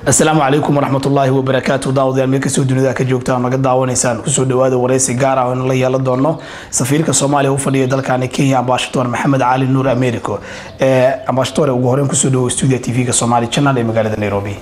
asalaamu calaykum waraxmatullaahi wabarakaatu daawadayaal meel kastoo dunida ka joogtaan naga daawanaysaan kusoo dhawaada wareysi gaar ah oo la yeelan doono safiirka soomaaliya u fadhiya dalkani kenya ambashadoor maxamed cali nuur americo ambashadoore ugu horeyn kusoo dhawo stuudia tv-ga somali channel ee magaalada nairobi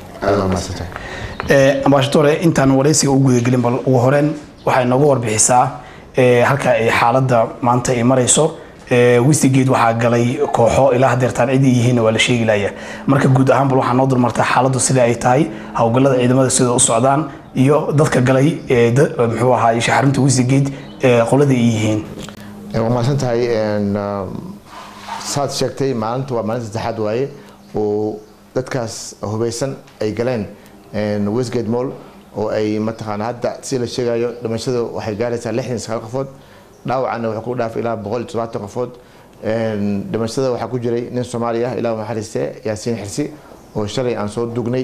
ambashadoore intaan wareysiga u gudagelin bal ugu horeyn waxay nooga warbixisaa halka ay xaaladda maanta ay marayso wisigeed waxaa galay kooxo ilaa hadeertaan cid ay yihiin waa la sheegi laya marka guud ahaan bal waxaa noo dulmartaa xaaladdu sida ay tahay howlgallada ciidamada sida u socdaan iyo dadka galay muxuu ahaa shaxarinta wisigeed qolada ay yihiin waa mahadsan tahay saad sheegtay maalinta waa maalinta saddexaad waaye oo dadkaas hubeysan ay galeen westgate mall oo ay mataqaana hadda si la sheegayo dhimashada waxay gaaraysaa lixdan sagaal qofood dhaawacana wuxuu ku dhaafay ilaa boqol iyo todobaatan qofood dhimashada waxaa ku jiray nin soomaali ah ilaa naxariiste yaasiin xirsi oo shalay aan soo dugnay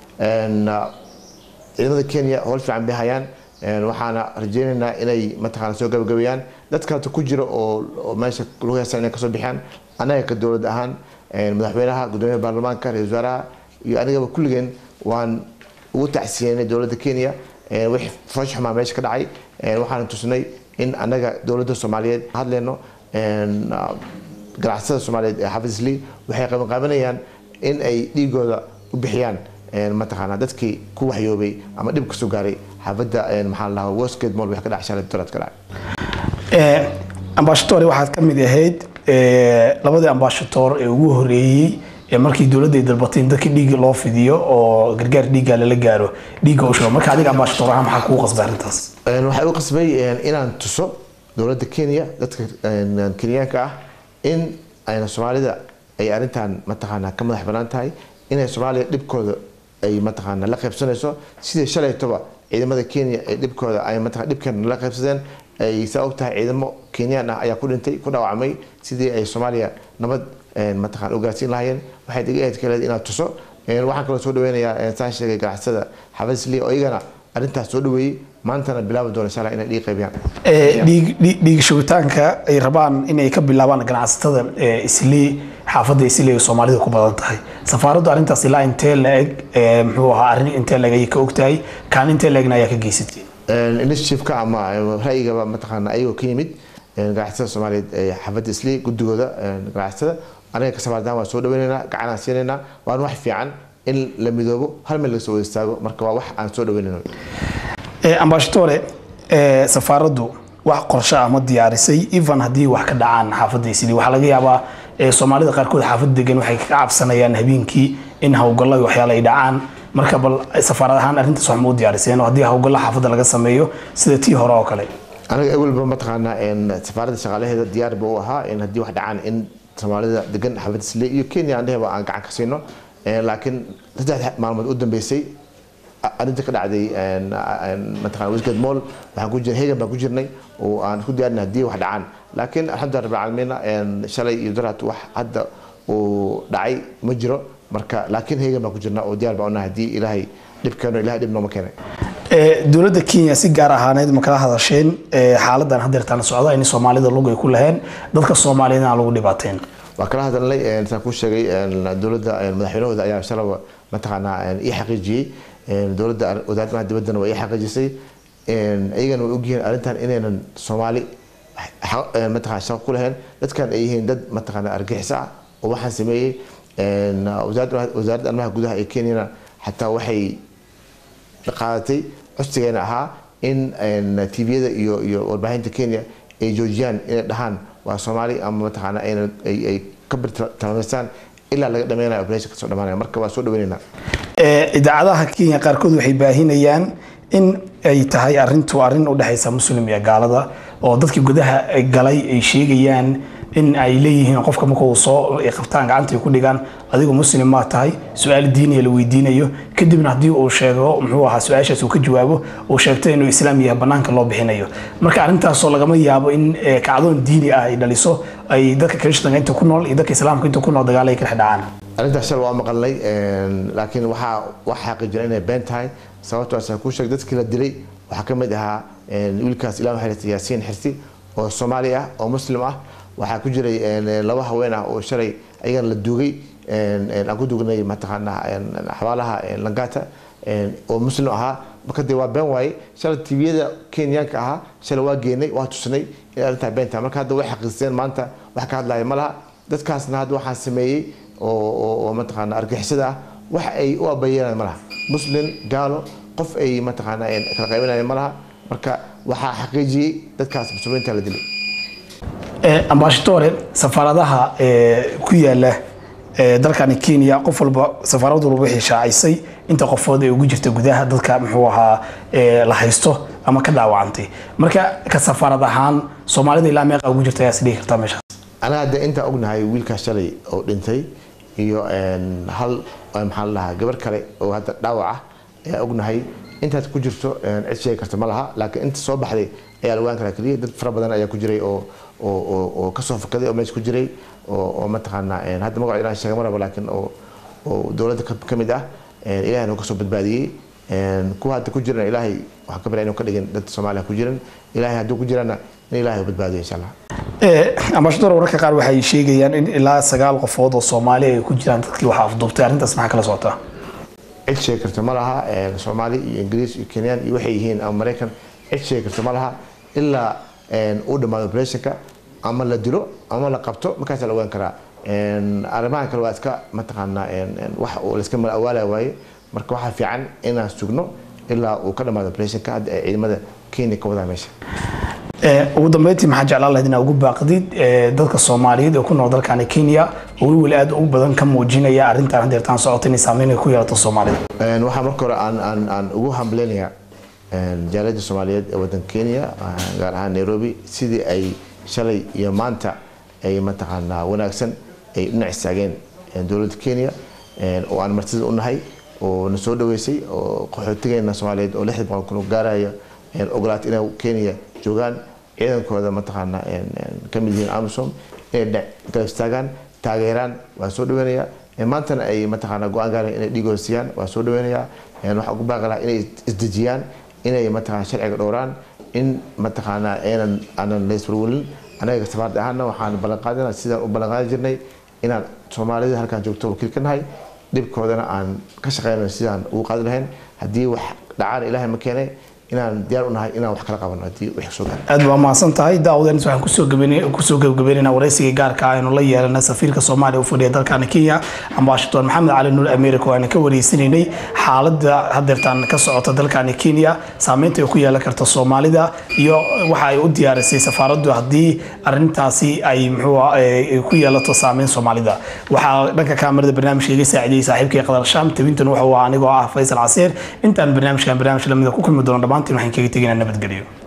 ciidamada kenya howl fiican bay hayaan waxaana rajeynaynaa inay mataqaana soo gabagabeeyaan dad kaleto ku jira oo meesha lagu heestan inay kasoo bixiyaan annaga ka dowlad ahaan madaxweynaha gudoomiyaha baarlamaanka ra-isul wasaaraha iyo anigaba kulligeen waan ugu tacsiyeynay dowladda kenya wixii foosh xumaa meesha ka dhacay waxaana tusnay in annaga dowladda soomaaliyeed hadleyno ganacsada soomaaliyeed ee xafid isli waxay qabanqaabanayaan in ay dhiigooda u bixiyaan mataqaana dadkii ku waxyoobay ama dhib kasoo gaaray xaafadda maxaa la dhahaa westgate mall wax ka dhacay shalay dolaad ka dhacay ambashadoore waxaad ka mid ahayd labadii ambashadoor ee ugu horeeyey markii dowladda ay dalbatay in dadka dhiigga loo fidiyo oo gargaar dhiigga lala gaaro dhiigga u shubo marka adiga ambashadoor ahaan maxaa kugu qasbay arrintaas waxay u qasbay inaan tuso dowladda kenya dadka kenyaanka ah in ayna soomaalida ay arrintan mataqaana ka madax banaan tahay inay soomaaliya dhibkooda ay mataqaana la qaybsanayso sidii shalaytoba ciidamada kenya ay dhibkooda ay mataqana dhibkeena la qaybsadeen ay saa og tahay ciidamo kenyaan ah ayaa ku dhintay ku dhaawacmay sidii ay soomaaliya nabad mataqana ugaarsiin lahayeen waxay iga ahayd kaleed inaad tuso waxaan kaloo soo dhaweynayaa saan sheegay ganacsada xafid isli oo iyagana arrintaas soo dhaweeyey maantana bilaabi doona insha allah inay dhiig qaybiyaan dhiig shubitaanka ay rabaan inay ka bilaabaan ganacsatada isli xaafadda isli ay soomaalida ku badan tahay safaaraddu arrintaas ilaa intee la-eg muxuu ahaa arrin intee la-eg ayay ka ogtahay kaan intee la-egna ayaa ka geysatay initiativeka ama ra'yigaba mataqaana ayagoo ka yimid ganacsatada soomaaliyeed ee xaafadda isli guddigooda ganacsatada anaga ka samaardaan waan soo dhaweynaynaa gacanaan siinaynaa waan wax fiican in la midoobo hal meel laga soo wada istaago marka waa wax aan soo dhaweynayno ambashadoore safaaraddu wax qorsho ah ma diyaarisay even haddii wax ka dhacaan xaafadda isli waxaa laga yaabaa soomaalida qaarkood xaafadda degan waxay ka cabsanayaan habeenkii in howlgallo iyo waxyaale ay dhacaan marka bal safaarad ahaan arrintaas wax ma u diyaariseen oo haddii howlgallo xaafadda laga sameeyo sida tii hore oo kale anaga awalba mataqaanaa safaaradda shaqaalaheeda diyaar ba u ahaa in haddii wax dhacaan in soomaalida degan xaafad isli iyo kenya aan dheheba aan gacan ka siino laakiin saddex maalmood u dambeysay arrinta ka dhacday mataqana westgate mall waxaan ku jir hegan baan ku jirnay oo aan ku diyaarinay haddii wax dhacaan laakiin alxamdulillah rabbil caalamiina shalay iyo daraad wax hadda uu dhacay ma jiro marka laakiin hegan baan ku jirnaa oo diyaar baan unahay haddii ilaahay dhib keeno ilahay dhib nooma keenay dowladda kenya si gaar ahaaneed ma kala hadasheen xaaladan hadeertaan socda in soomaalida lug ay ku laheen dadka soomaaliyeed aan lagu dhibaateen waa kala hadalnay saan kuu sheegay dowladda madaxweynahooda ayaa shalaba mataqaanaa ii xaqiijiyey dowladda wasaaradda dibaddana waa ii xaqiijisay iyagana way ogyihiin arrintan inaynan soomaali mataqana shaqo ku lahayn dadkan ay yihiin dad mataqaana argixisa ah oo waxaan sameeyey wasaaradda arrimaha gudaha ee kenyana xataa waxay qaadatay codsigeena ahaa in tviyada iyo iyo warbaahinta kenya ay joojiyaan inay dhahaan waa soomaali ama mataqaana ay ka birtilmaameystaan ilaa laga dhameynayo operation kasoo dhamaanaya marka waa soo dhaweynaynaa idaacadaha kenya qaarkood waxay baahinayaan in ay tahay arrintu arrin u dhexaysa muslim iyo gaalada oo dadkii gudaha galay ay sheegayaan in ay leeyihiin qofka marka uu soo qabtaan gacanta ay ku dhigaan adigu muslim maa tahay su-aal diiniya la weydiinayo kadibna haddii uu sheego muxuu ahaa su-aashaas uu ka jawaabo uu sheegto inuu islaam yahay banaanka loo bixinayo marka arrintaasoo lagama yaabo in kacdoon diini ah ay dhaliso ay dadka kirishtanka inta ku nool iyo dadka islaamka inta ku nool dagaal ay ka dhex dhacaan arrintaas shal waa maqalnay laakiin waxaa wax xaqiijina inay been tahay sababtoo asaan kuu sheeg dadkii la dilay waxaa ka mid ahaa wiilkaas ilaa xiriirta yaasiin xirsi oo soomaali ah oo muslim ah waxaa ku jiray laba haween ah oo shalay ayagana la duugay aan ku dugnay mataqaanaa xabaalaha langata oo muslim ahaa marka dee waa been waaye shalay tviyada kenyaanka ahaa shalay waa geenay waa tusnay in arrintaa beenta marka hadda way xaqiisteen maanta wax ka hadlaya ma laha dadkaasna hadda waxaan sameeyey oo mataqaana argixisada ah wax ay u abayeelaan ma laha muslim gaalo qof ay mataqaana kala qaybinayaan ma laha marka waxaa xaqiijiyey dadkaas muslimiinta la dilay ambashadore safaaradaha ku yaala dalkani kenya qof walba safaarad walba waxay shaacisay inta qofood ee ugu jirta gudaha dadka muxuu ahaa la haysto ama ka dhaawacantay marka ka safaarad ahaan soomaalida ilaa meeqa ugu jirta ayaa isdhihi kartaa meeshaas anaga hadda intaan ognahay wiilkaas shalay oo dhintay iyo hal maxaa la dhahaa gabar kale oo hadda dhaawac ah ayaa ognahay intaad ku jirto cid sheegi karta ma laha laakiin inta soo baxday ayaa la ogaan karaa keliya dad fara badan ayaa ku jiray oo oo oo kasoo fakaday oo meesha ku jiray oo mataqaanaa hadda magaco inaan sheega maraba laakiin oo oo dowladda ka mid ah ilaahay noo kasoo badbaadiyey kuwa hadda ku jirana ilaahay waxaan ka baraa inuu ka dhigin dad soomaaliya ku jiran ilaahay hadduu ku jirana in ilaahay badbaadiyo insha allah ambashador wararka qaar waxay sheegayaan in ilaa sagaal qofood oo soomaali ay ku jiraan dadkii waxaa afduubtay arrintaas maxaa kala socotaa cid sheegi karta ma laha soomaali iyo ingiriis iyo kenyaan iyo waxay yihiin ama maraykan cid sheegi karta ma laha ilaa uu dhammaado operationka ama la dilo ama la qabto markaasaa la ogaan karaa arrimahan kale waa iska mataqaanaa wax uu layska mala awaalaya waaye marka waxaa fiican inaan sugno ilaa uu ka dhammaado operationka hadda ay ciidamada kenya ka wadaa meesha ugu dambeyntii maxaa jeclaan lahayd inaa ugu baaqdid dadka soomaaliyeed ee ku nool dalkani kenya oo weliweli aad ugu badan ka muujinaya arrintan hadeertaan socota inay saameyn ay ku yeelato soomaalida waxaa marka hore aan aan aan ugu hambaleynayaa jaaliyadda soomaaliyeed ee waddanka kenya gaar ahaan nairobi sidii ay shalay iyo maanta ay mataqaanaa wanaagsan ay dhinac istaageen dowladda kenya oo aan martida u nahay oo na soo dhaweysay oo qaxootigeena soomaaliyeed oo lixda boqol kun gaaraya ogolaatay inay kenya joogaan ciidankooda mataqaana ka mid yihiin amisom inay dhinac garab istaagaan taageeraan waan soo dhaweynayaa maantana ay mataqaana go-aan gaareen inay dhiigooda siiyaan waan soo dhaweynayaa waxaan ugu baaqi lahaa inay isdejiyaan inay mataqaana sharciga dhowraan in mataqaana aanan aanan layswarwelin anaga safaarad ahaana waxaan ballanqaadina sidaan u ballanqaadi jirnay inaan soomaalida halkaan joogto wakiil ka nahay dhibkoodana aan ka shaqeyno sidaan ugu qaadi lahayn haddii wax dhacaan ilaahay ma keenay inaan diyaar u nahay inaan wax kala qabano haddii wax soo gaaro aad waa mahadsan tahay daawadeenis waxaan kusoo gabaynay- kusoo gabagabaynaynaa waraysiga gaarka ah aynu la yeelana safiirka soomaaliya u fadhiya dalkani kenya ambashador maxamed cali nuur america oo aan ka wareysanaynay xaaladda hadeertaan ka socota dalkani kenya saameynta ay ku yeelan karta soomaalida iyo waxa ay u diyaarisay safaaraddu haddii arintaasi ay muxuu ah, eh, ku yeelato saameyn soomaalida waxaa dhanka kaamirada barnaamijka iga saacidiyey saaxiibkay qadar shaam tabintan wuxuu ahaa anigoo ah faysal casiir intaan barnaamijkan barnaamij lamida ku kulmi doono dhammaantiin waxaan kaga tegaynaa nabadgelyo